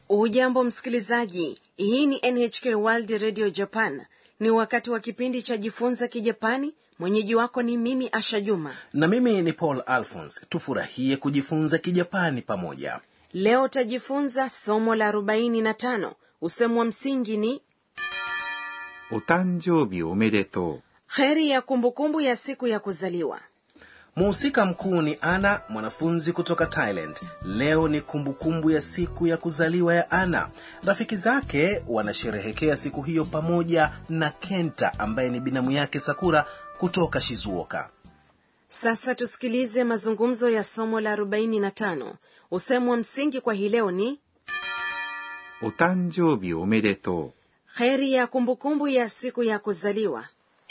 Ujambo msikilizaji, hii ni NHK World Radio Japan. Ni wakati wa kipindi cha jifunza Kijapani. Mwenyeji wako ni mimi Asha Juma. na mimi ni paul alphons tufurahie kujifunza kijapani pamoja Leo tajifunza somo la 45. Usemo wa msingi ni お誕生日おめでと heri ya kumbukumbu ya siku ya kuzaliwa. muhusika mkuu ni ana mwanafunzi kutoka thailand leo ni kumbukumbu ya siku ya kuzaliwa ya ana rafiki zake wanasherehekea siku hiyo pamoja na kenta ambaye ni binamu yake sakura kutoka shizuoka Sasa tusikilize mazungumzo ya somo la 45. Usemo wa msingi kwa hii leo ni う。お誕生日おめでと heri ya kumbukumbu ya siku ya kuzaliwa.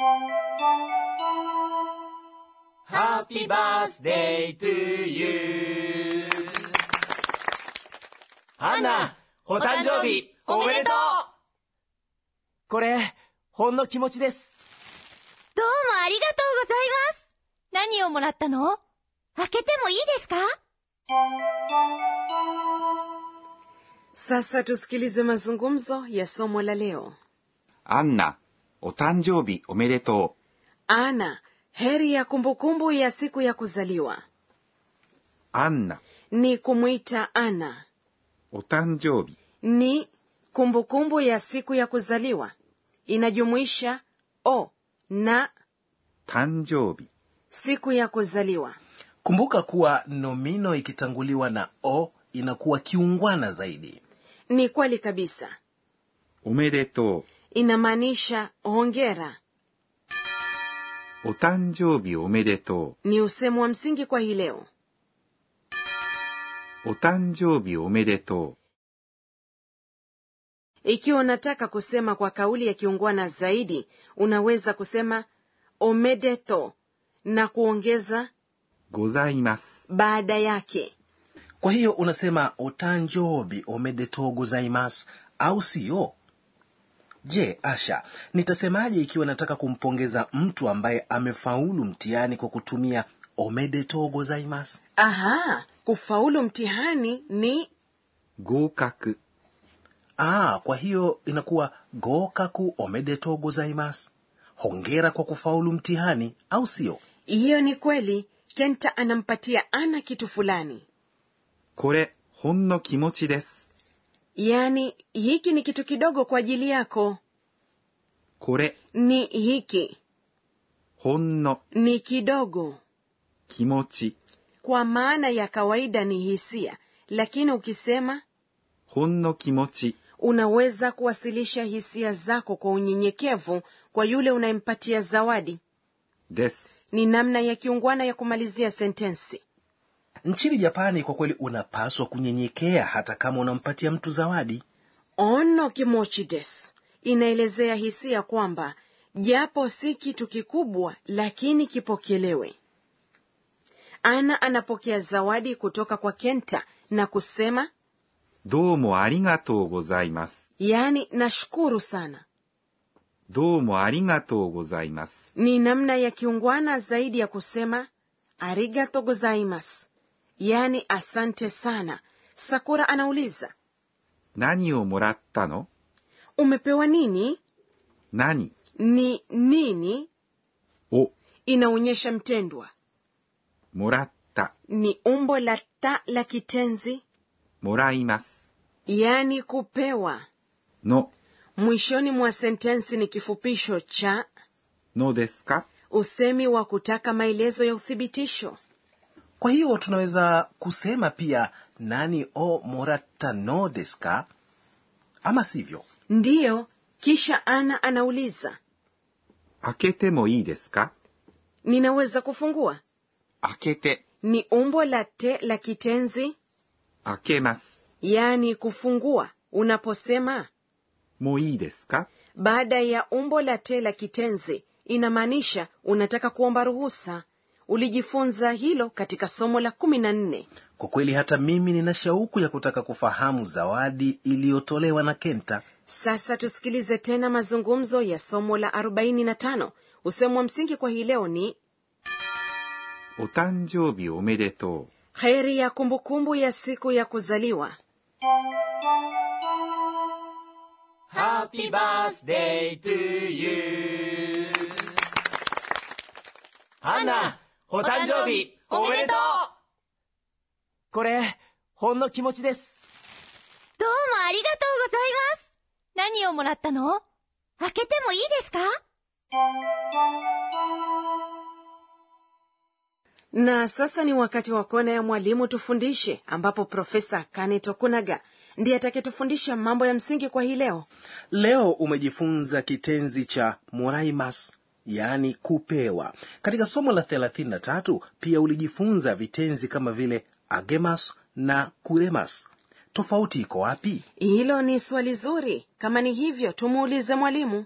Happy birthday to you. アンナ、お誕生日おめでとうこれ、ほんの気持ちです。 どうもありがとうございます。何をもらったの開けてもいいですか Sasa tusikilize mazungumzo ya somo la leo. う。アンナ、お誕生日おめでと Ana, heri ya kumbukumbu ya siku ya kuzaliwa. う。アンナ、 Ni kumwita Ana. お誕生日 Ni kumbukumbu ya siku ya kuzaliwa. Inajumuisha o na 誕生日 siku ya kuzaliwa. kumbuka kuwa nomino ikitanguliwa na o inakuwa kiungwana zaidi Ni kweli kabisa. おめでと Inamaanisha hongera. う。お誕生日おめでと Ni usemo wa msingi kwa hii leo. う。お誕生日おめでと Ikiwa unataka kusema kwa kauli ya kiungwana zaidi, unaweza kusema omedeto na kuongeza う。ございます。 baada yake. kwa hiyo unasema otanjobi omedetou gozaimasu au sio je asha nitasemaje ikiwa nataka kumpongeza mtu ambaye amefaulu mtihani kwa kutumia omedetou gozaimasu Aha, kufaulu mtihani ni 合格。 ah, kwa hiyo inakuwa gokaku omedetou gozaimasu hongera kwa kufaulu mtihani au sio hiyo. Ni kweli. Kenta anampatia Ana kitu fulani, これ、ほんの気持ちです。 yaani hiki ni kitu kidogo kwa ajili yako. これ、 Ni hiki ほんの ni kidogo, 気持ち。 kwa maana ya kawaida ni hisia, lakini ukisema ほんの気持ち。 unaweza kuwasilisha hisia zako kwa unyenyekevu kwa yule unayempatia zawadi. です。 Ni namna ya kiungwana ya kumalizia sentensi. nchini japani kwa kweli unapaswa kunyenyekea hata kama unampatia mtu zawadi Ono kimochi desu inaelezea hisia kwamba japo si kitu kikubwa, lakini kipokelewe. Ana anapokea zawadi kutoka kwa Kenta na kusema どうもありがとうございます。 yaani, nashukuru sana. どうもありがとうございます。 Ni namna ya kiungwana zaidi ya kusema arigato gozaimasu, yaani asante sana. Sakura anauliza 何をもらったの umepewa nini? 何 Ni nini を inaonyesha mtendwa, もらった。 ni umbo la ta la kitenzi もらいます。 yaani kupewa. の、 Mwishoni mwa sentensi ni kifupisho cha のですか usemi wa kutaka maelezo ya uthibitisho. kwa hiyo tunaweza kusema pia nani o moratta no desu ka ama sivyo Ndiyo, kisha Ana anauliza 開けてもいいですか ninaweza kufungua? 開けて、 Ni umbo la te la kitenzi 開けます。 yaani kufungua. Unaposema もういいですか baada ya umbo la te la kitenzi inamaanisha unataka kuomba ruhusa. Ulijifunza hilo katika somo la kumi na nne. kwa kweli hata mimi nina shauku ya kutaka kufahamu zawadi iliyotolewa na kenta Sasa tusikilize tena mazungumzo ya somo la 45. Usemo wa msingi kwa hii leo ni お誕生日おめでとう。 heri ya kumbukumbu ya siku ya kuzaliwa. Happy birthday to you アンナお誕生日おめでとうこれほんの気持ちですどうもありがとうございます。何をもらったの開けてもいいですか na sasa ni wakati wa kona ya mwalimu tufundishe ambapo profesa kane tokunaga ndiye atakayetufundisha mambo ya msingi kwa hii leo leo umejifunza kitenzi cha moraimas yaani kupewa katika somo la 33 pia ulijifunza vitenzi kama vile agemas na kuremas tofauti iko wapi hilo ni swali zuri kama ni hivyo tumuulize mwalimu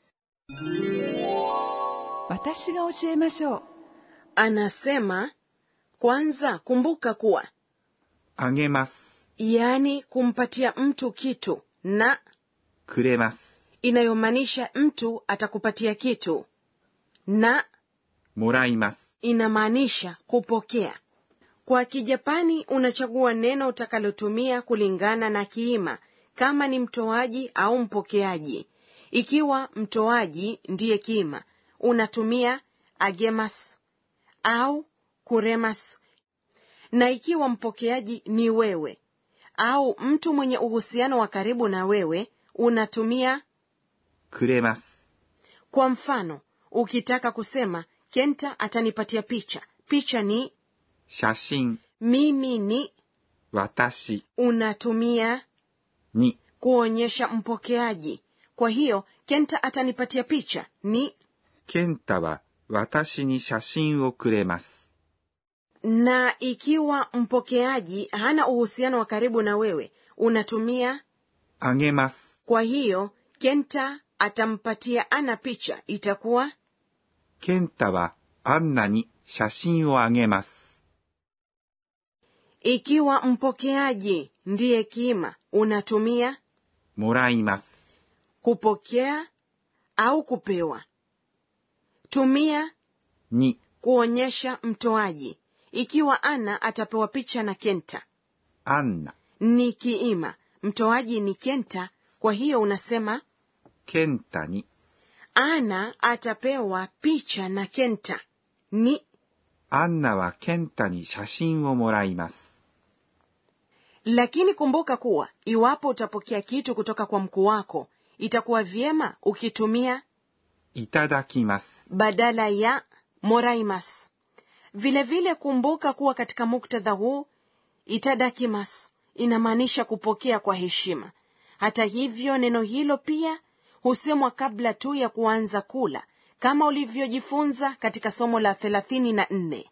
私が教えましょう anasema kwanza kumbuka kuwa あげます。 yaani kumpatia mtu kitu na くれます。 inayomaanisha mtu atakupatia kitu na もらいます。 inamaanisha kupokea kwa kijapani unachagua neno utakalotumia kulingana na kiima kama ni mtoaji au mpokeaji ikiwa mtoaji ndiye kiima unatumia agemas au kuremas na ikiwa mpokeaji ni wewe au mtu mwenye uhusiano wa karibu na wewe unatumia くれます。 kwa mfano ukitaka kusema kenta atanipatia picha picha ni 写真、 mimi ni 私 unatumia に kuonyesha mpokeaji kwa hiyo kenta atanipatia picha ni 健太は私に写真をくれます。 na ikiwa mpokeaji hana uhusiano wa karibu na wewe unatumia あげます。 kwa hiyo kenta atampatia ana picha itakuwa 健太はアンナに写真をあげます。 ikiwa mpokeaji ndiye kima unatumia もらいます。 kupokea au kupewa tumia に kuonyesha mtoaji ikiwa ana atapewa picha na kenta アンナ、 ni kiima mtoaji ni kenta kwa hiyo unasema 健太に ana atapewa picha na kenta ni アンナは健太に写真をもらいます。 lakini kumbuka kuwa iwapo utapokea kitu kutoka kwa mkuu wako itakuwa vyema ukitumia いただきます。 badala ya moraimas vilevile vile kumbuka kuwa katika muktadha huu itadakimas inamaanisha kupokea kwa heshima hata hivyo neno hilo pia husemwa kabla tu ya kuanza kula kama ulivyojifunza katika somo la thelathini na nne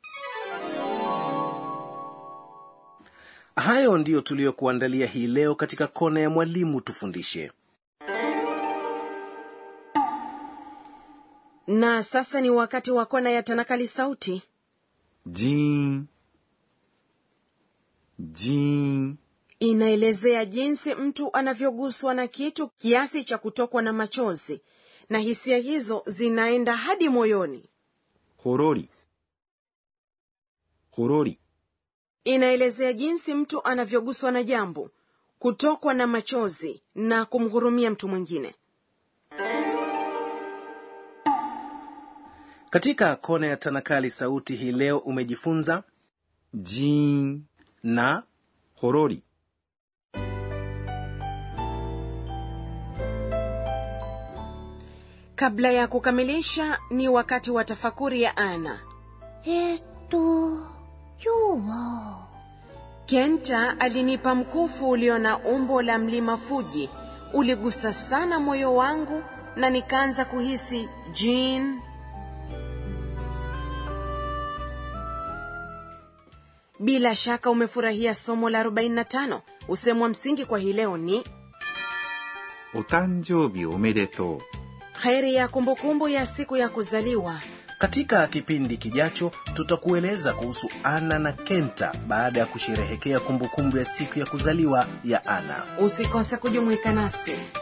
hayo ndiyo tuliyokuandalia hii leo katika kona ya mwalimu tufundishe na sasa ni wakati wa kona ya tanakali sauti ジーン、ジーン、 inaelezea jinsi mtu anavyoguswa na kitu kiasi cha kutokwa na machozi na hisia hizo zinaenda hadi moyoni ほろり、ほろり、 inaelezea jinsi mtu anavyoguswa na jambo kutokwa na machozi na kumhurumia mtu mwingine katika kona ya tanakali sauti hii leo umejifunza ジーン、 na ほろり、 kabla ya kukamilisha ni wakati wa tafakuri ya ana えーっと、今日は、 kenta alinipa mkufu ulio na umbo la mlima fuji uligusa sana moyo wangu na nikaanza kuhisi jin bila shaka umefurahia somo la 45 usemwa msingi kwa hii leo ni お誕生日おめでとう。 heri ya kumbukumbu ya siku ya kuzaliwa katika kipindi kijacho tutakueleza kuhusu ana na kenta baada ya kusherehekea kumbukumbu ya siku ya kuzaliwa ya ana usikose kujumuika nasi